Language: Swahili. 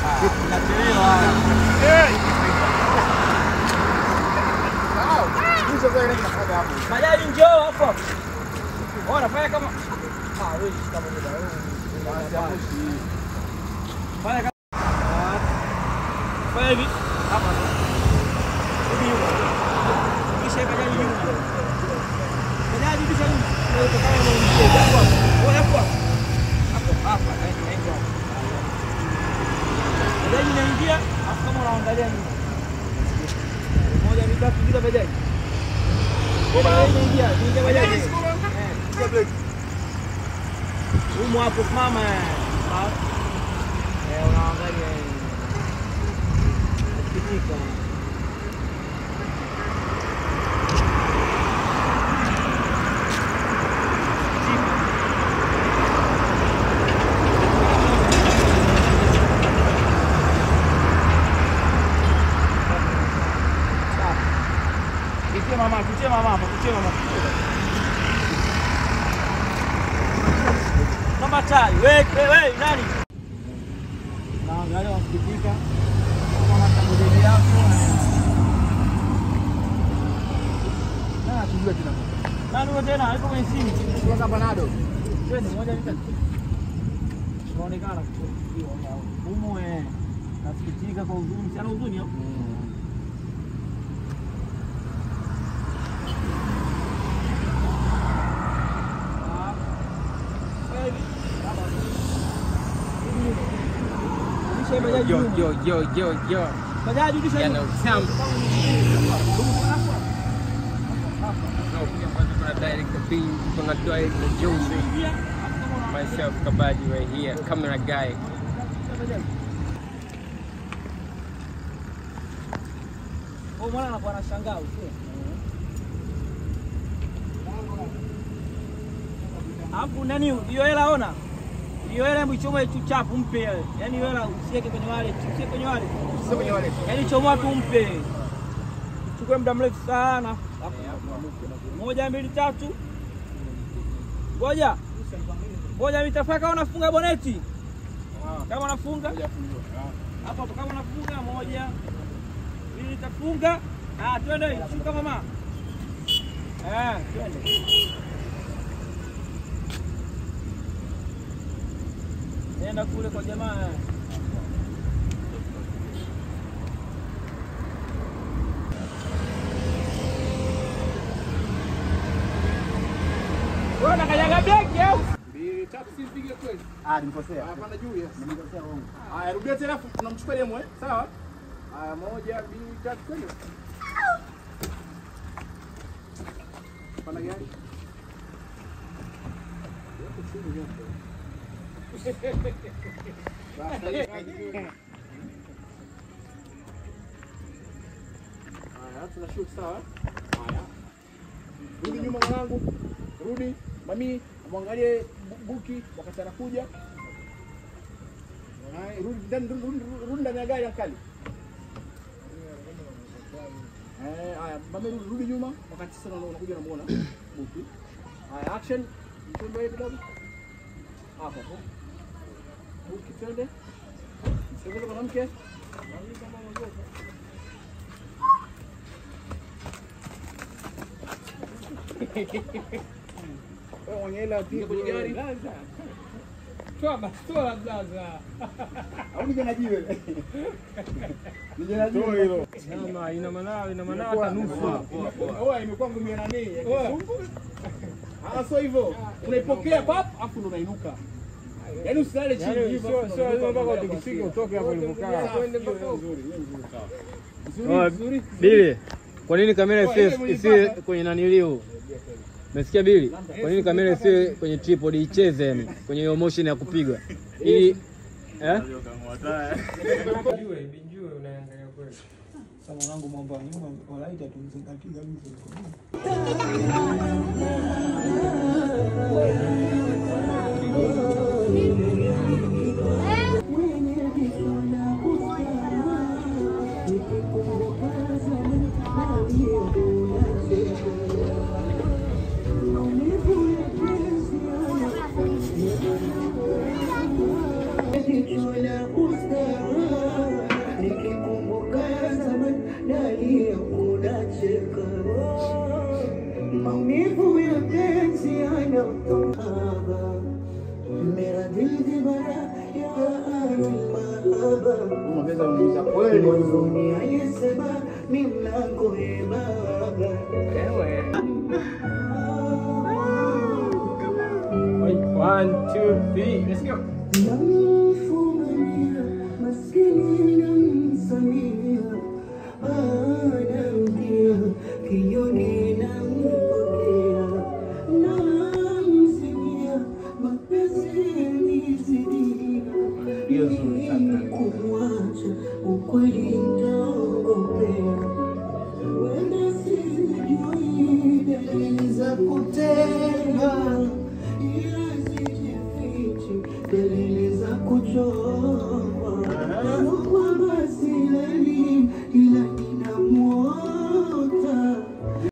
Nachelewa. Bajaji njoo hapo. Ona fanya kama ah wewe kama muda wewe. Fanya kama Ah. Fanya hivi. Hapa. Hivi nyuma. Kisha bajaji nyuma. Bajaji kisha nyuma. Wewe kama unaingia hapo hapo. Wewe hapo hapo. Hapo hapa naenda. Bajaji inaingia, afu kama unaangalia nyuma. Moja mitatu bila bajaji. Bajaji inaingia, inaingia bajaji. Eh. Humu hapo simama. eh. Sawa? Eh, unaangalia. eh. Ukitika. Kitie mama, kitie mama hapo, kitie mama. Kama tai, wewe wewe nani? Naangalia wasikitika. Kama tabudeli yako. Na tujue tena. Nani wewe tena? Hapo kwenye simu. Kutoka Panado. Twende moja mitatu. Inaonekana kutoka humo eh. Nasikitika kwa huzuni, sana huzuni hapo. Yo, yo, yo, yo, yo. Bajaji kisha Yana utamu. No, pia kwanza kuna direct beam, kuna direct na Jones. Myself Kabaji right here, camera guy. Oh, mwana anakuwa anashangaa usio. Alafu nani hiyo hela ona? Hiyo hela hebu ichomoe tu chapu mpe wewe. Yaani hiyo hela usiweke kwenye wallet, usiweke kwenye wallet. Sio kwenye wale. Yaani chomoa tu mpe. Chukue muda mrefu sana. Moja mbili tatu. Ngoja. Ngoja mitafaka kama unafunga boneti. Kama unafunga. Hapo hapo kama unafunga moja. Mbili nitafunga. Ah, twende shuka mama. Eh, twende. Nenda kule kwa jamaa. Wewe unakanyaga breki au? Mbili tatu si mpige kweli. Ah, nimekosea. Hapana juu yes. Nimekosea wrong. Haya rudia tena afu tunamchukua demo eh. Sawa? Haya moja, mbili, tatu kweli. Pana gani? Haya, tunashoot sawa? Haya. Rudi nyuma mwanangu. Rudi. Mami, mwangalie bu- buki wakati anakuja. Haya, rudi ndani rudi- rudi- rudi ndani ya gari ankali. Eh, haya, mami rudi, rudi nyuma wakati sasa una- unakuja unamuona buki. Haya, action. Mtumbe kidogo. Hapo hapo. Buki twende. Msogeze mwanamke. Mami kama unaogopa. Wewe mwenye hela utie kwenye gari. Toa bastola blaza. Au kijana jiwe. Kijana jiwe hilo. Nyama ina manao, ina manao hata nusu. Oa imekuwa ngumi ya nani? Ya kizungu? Ah, sio hivyo. Unaipokea pap afu ndo unainuka. Yaani usilale chini Yaani hivyo. sio afu sio unainuka mpaka unaendelea utikisike kuachia. utoke hapo ulipokaa. Safi, hiyo nzuri, hiyo nzuri, sawa. Oa, Bili, kwa nini kamera isiwe isiwe kwenye naniliu? Umesikia Bili? Kwa nini kamera isiwe kwenye tripod icheze yani kwenye hiyo motion ya kupiga? Ili eh? Sasa mwanangu mambo ya nyuma walaita tumzingatie kabisa. Kichwa la ustaarabu Unaweza kuuliza kweli One, two, three, let's go. Ukweli nitaogopea Wenda sijui dalili za kutenga, ila sijifichi dalili za kuchoka.